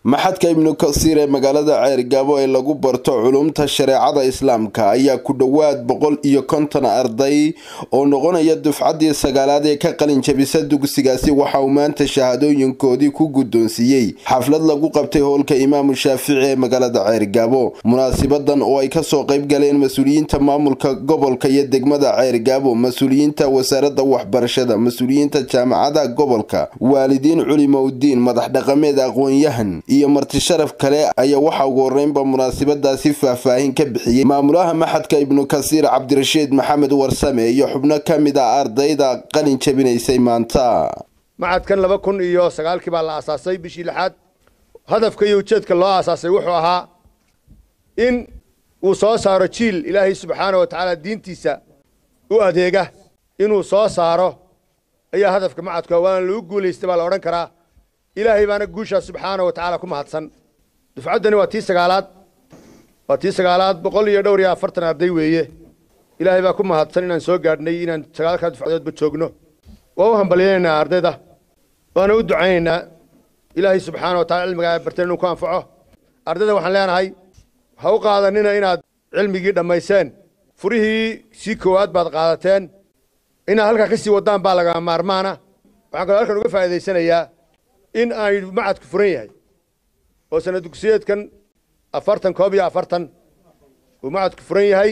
maxadka ibnu kasiir ee magaalada ceergaabo ee lagu barto culumta shareecada islaamka ayaa ku dhowaad boqol iyo konton arday oo noqonaya dufcaddii sagaalaad ee ka qalin jabisa dugsigaasi waxa uu maanta shahaadooyinkoodii ku guddoonsiiyey xaflad lagu qabtay howlka imaamu shaafici ee magaalada ceergaabo munaasibadan oo ay kasoo qayb galeen mas-uuliyiinta maamulka gobolka iyo degmada ceergaabo mas-uuliyiinta wasaaradda waxbarashada mas-uuliyiinta jaamacada gobolka waalidiin culimoudiin madax dhaqameed aqoon-yahan iyo marti sharaf kale ayaa waxaa ugu horeynba munaasabadaasi faahfaahin ka bixiyey maamulaha maxadka ibnu kasiir cabdirashiid maxamed warsame iyo xubno ka mid ah ardayda qalin jabinaysay maanta macadkan laba kun iyo sagaalkii baa la aasaasay bishii lixaad hadafka iyo ujeedka loo aasaasay wuxuu ahaa in uu soo saaro jiil ilaahay subxaana wa tacaala diintiisa u adeega inuu soo saaro ayaa hadafka macadka waana lagu guulaystay baa la odhan karaa ilaahay baana guushaa subxaana wa tacaala ku mahadsan dufcaddani waa tii sagaalaad waa tii sagaalaad boqol iyo dhowr iyo afartan arday weeye ilaahay baa ku mahadsan inaan soo gaadhnay inaan sagaalkaa dufcadoodba joogno waa u hambalyaynaynaa ardayda waana u ducaynaynaa ilaahay subxaana wa tacala cilmigaa barteen inuu ku anfaco ardayda waxaan leenahay ha u qaadanina inaad cilmigii dhammayseen furihii sii koowaad baad qaadateen inaad halkaa ka sii waddaan baa laga maarmaana waxaan kaloo halkan uga faa'iidaysanayaa in ay macadku furan yahay oo sana dugsiyeedkan afartan koob iyo afartan uu macadku furan yahay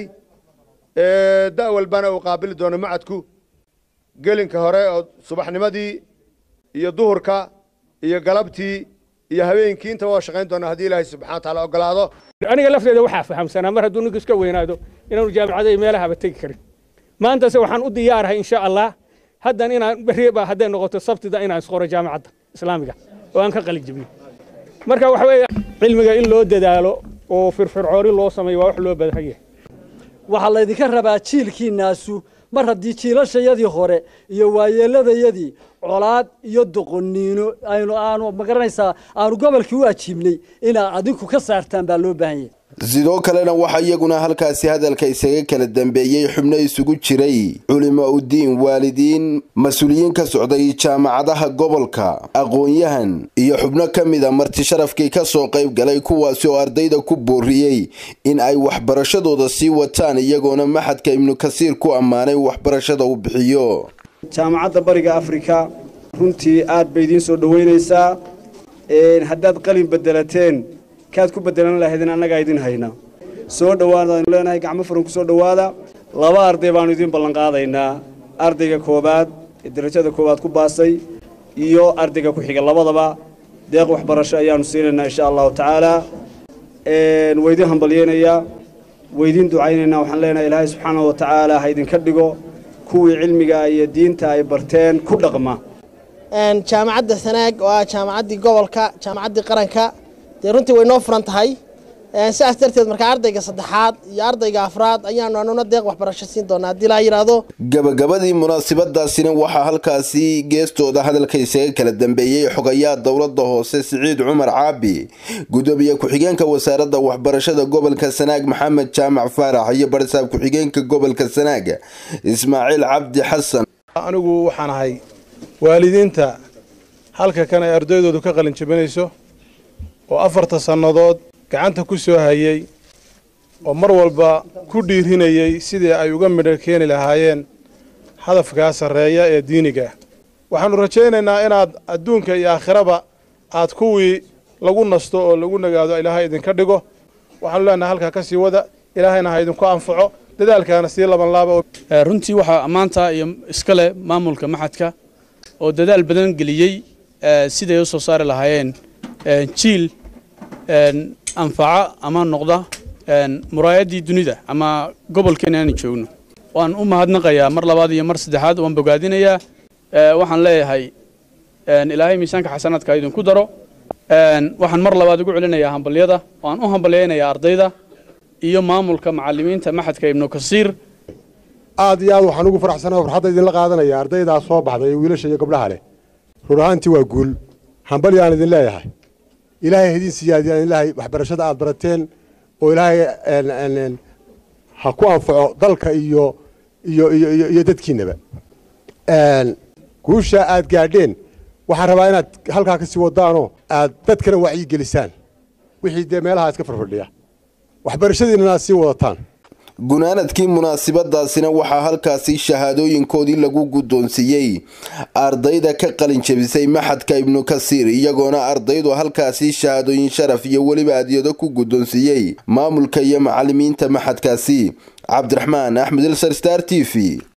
da' walbana uu qaabili doono macadku gelinka hore oo subaxnimadii iyo duhurka iyo galabtii iyo habeenkii intaba waa shaqayn doona haddii ilaahay subxana wa taala ogolaado aniga lafteeda waxaa fahamsanaa mar hadduu ninka iska weynaado inaanu jaamacada iyo meelahaba tegi karin maantase waxaan u diyaarahay insha allah haddan inaan berriba hadday noqoto sabtida inaan isqoro jaamacadda islaamiga oo aan ka qalin jabiyo marka waxa weeye cilmiga in loo dadaalo oo firfircooni loo sameeyo waa wax loo baahan yahay waxaa laydinka rabaa jiilkiinaasu mar haddii jiilashayadii hore iyo waayeelladayadii colaad iyo doqoniino aynu aanu magaranaysaa aanu gobolkii u ajiibnay inaad adinku ka saartaan baa loo baahan yahay sidoo kalena waxaa iyaguna halkaasi hadalka isaga kala dambeeyey xubno isugu jiray culimo udiin waalidiin mas-uuliyiin ka socday jaamacadaha gobolka aqoon-yahan iyo xubno ka mid a marti sharafkii ka soo qayb galay kuwaasi oo ardayda ku booriyey in ay waxbarashadooda sii wataan iyagoona maxadka ibnu kasiir ku ammaanay waxbarashada uu bixiyo jaamacadda bariga afrika runtii aad bay idiin soo dhoweynaysaa haddaad qalin bedelateen kaad ku bedelan lahaydin annagaa idin hayna soo dhowaada aynu leenahay gacmo furan ku soo dhowaada laba arday baannu idiin ballanqaadaynaa ardayga koowaad ee darajada koowaad ku baasay iyo ardayga ku xiga labadaba deeq waxbarasho ayaannu siinaynaa insha allahu tacaalaa waydiin hambalyeynayaa waydiin ducaynaynaa waxaan leenahay ilaahay subxaanahu wa tacaala ha idinka dhigo kuwii cilmiga iyo diinta ay barteen ku dhaqma jaamacadda sanaag oo ah jaamacaddii gobolka jaamacaddii qaranka dee runtii way noo furan tahay sidaas darteed markaa ardayga saddexaad iyo ardayga afraad ayaanu anuna deeq waxbarasho siin doonaa haddii laa yidhaahdo gabagabadii munaasabadaasina waxaa halkaasi geestooda hadalka isaga kala dambeeyey xogayaa dowladda hoose siciid cumar caabi gudoomiye ku-xigeenka wasaaradda waxbarashada gobolka sanaag maxamed jaamac faarax iyo barsaab ku-xigeenka gobolka sanaag ismaaciil cabdi xasan anigu waxaan ahay waalidiinta halka kan ay ardaydoodu ka qalin jabinayso oo afarta sannadood gacanta ku soo hayey oo mar walba ku dhiirinayey sidii ay uga midho keeni lahaayeen hadafkaa sarreeya ee diiniga waxaannu rajaynaynaa inaad adduunka iyo aakhiraba aad kuwii lagu nasto oo lagu nagaado ilaahay idinka dhigo waxaanu leenahay halkaa ka sii wada ilaahayna ha idinku anfaco dadaalkaana sii labanlaaba runtii waxaa ammaanta iyo iskale maamulka maxadka oo dadaal badan geliyey siday u soo saari lahaayeen jiil anfaca ama noqda muraayaddii dunida ama gobolkeena aanu joogno waan u mahadnaqayaa mar labaad iyo mar saddexaad waan bogaadinayaa waxaan leeyahay ilaahay miisaanka xasanaadka idinku daro waxaan mar labaad ugu celinayaa hambalyada waan u hambalyaynayaa ardayda iyo maamulka macallimiinta maxadka ibnu kasiir aad iyo aad waxaan ugu faraxsanaa farxadda idinla qaadanaya ardaydaa soo baxday ee wiilasha iyo gabdhaha leh rur ahaantii waa guul hambalyaan idin leeyahay ilaahay idin siyaadiyaan ilaahay waxbarashada aad barateen oo ilaahay ha ku anfaco dalka iyo iyo iyo iyo dadkiinaba guusha aad gaadheen waxaan rabaa inaad halkaa ka sii wadaanoo aad dadkana wacyi gelisaan wixii dee meelaha iska farfadhiya waxbarashadiinana aad sii wadataan gunaanadkii munaasabadaasina waxaa halkaasi shahaadooyinkoodii lagu guddoonsiiyey ardayda ka qalin jebisay maxadka ibnu kasiir iyagoona ardaydu halkaasi shahaadooyin sharaf iyo weliba adyado ku guddoonsiiyey maamulka iyo macalimiinta maxadkaasi cabdiraxmaan axmed ilsar star t v